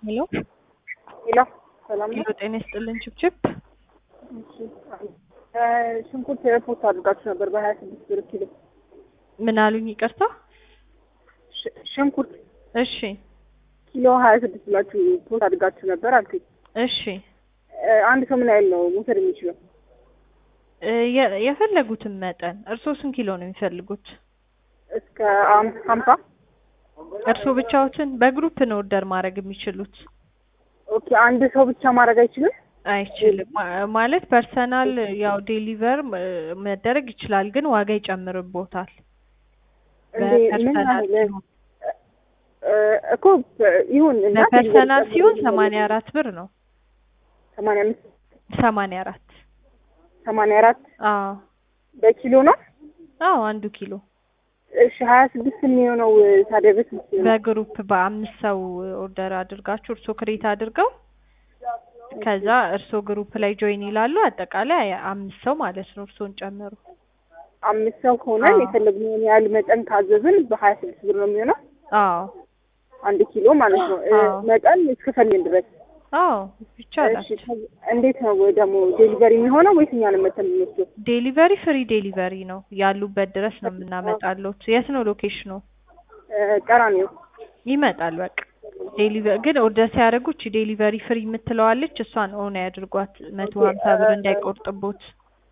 ሄሎ ሄሎ ሰላም ሄሎ፣ ነው? ጤና ይስጥልን ችብችብ። እሺ። እ ሽንኩርት ፖስት አድርጋችሁ ነበር በሀያ ስድስት ብር ኪሎ ምን አሉኝ? ይቅርታ። ሽ- ሽንኩርት እሺ ኪሎ ሀያ ስድስት ብላችሁ ፖስት አድርጋችሁ ነበር አልኩኝ። እሺ እ አንድ ሰው ምን ያህል ነው መውሰድ የሚችለው? እ የ- የፈለጉትን መጠን እርስዎ ስንት ኪሎ ነው የሚፈልጉት? እስከ አም- ሀምሳ እርስዎ ብቻዎትን በግሩፕ ነው ኦርደር ማድረግ የሚችሉት? ኦኬ። አንድ ሰው ብቻ ማድረግ አይችልም? አይችልም ማ- ማለት ፐርሰናል ያው ዴሊቨር መደረግ ይችላል፣ ግን ዋጋ ይጨምርቦታል። እንዴ ምን በፐርሰናል ያህል ሲሆን እ እኮ ይሁን እና በፐርሰናል ሲሆን ሰማንያ አራት ብር ነው። ሰማንያ አምስት ሰማንያ አራት ሰማንያ አራት አዎ በኪሎ ነው። አዎ አንዱ ኪሎ እሺ ሀያ ስድስት የሚሆነው ታዲያ በስንት ነው? በግሩፕ በአምስት ሰው ኦርደር አድርጋችሁ እርስዎ ክሬት አድርገው ከዛ እርስዎ ግሩፕ ላይ ጆይን ይላሉ። አጠቃላይ አምስት ሰው ማለት ነው እርስዎን ጨምሮ። አምስት ሰው ከሆነ አዎ። የፈለግነውን ያህል መጠን ካዘዝን በሀያ ስድስት ብር ነው የሚሆነው አዎ አንድ ኪሎ ማለት ነው። እ አዎ። መጠን እስከፈለግን ድረስ አዎ ይቻላል። እሺ። ከዚ- እንዴት ነው ደግሞ ዴሊቨሪ የሚሆነው ወይስ እኛ ነው መተን የምንወስደው? ዴሊቨሪ ፍሪ ዴሊቨሪ ነው ያሉበት ድረስ ነው የምናመጣሎት። የት ነው ሎኬሽኑ? እ ቀራኒዮ ይመጣል በቃ ዴሊቨሪ ግን ኦርደር ሲያደርጉ እቺ ዴሊቨሪ ፍሪ የምትለዋለች እሷን ኦን ያድርጓት መቶ ሀምሳ ብር እንዳይቆርጥቦት።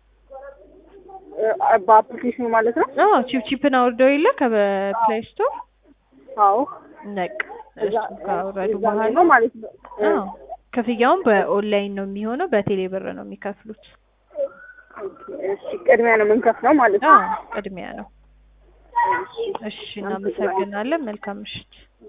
እ በአፕሊኬሽኑ ማለት ነው። አዎ ቺፕ ቺፕን አውርደው የለ ከፕሌይ ስቶር አዎ ነቅ እዛ እሱ ካወረዱ እዛ ላይ በኋላ ነው ማለት ነው። እ አዎ ክፍያውን በኦንላይን ነው የሚሆነው፣ በቴሌ ብር ነው የሚከፍሉት። ኦኬ፣ እሺ ቅድሚያ ነው የምንከፍለው ማለት ነው። አዎ ቅድሚያ ነው። እሺ እናመሰግናለን። መልካም ምሽት።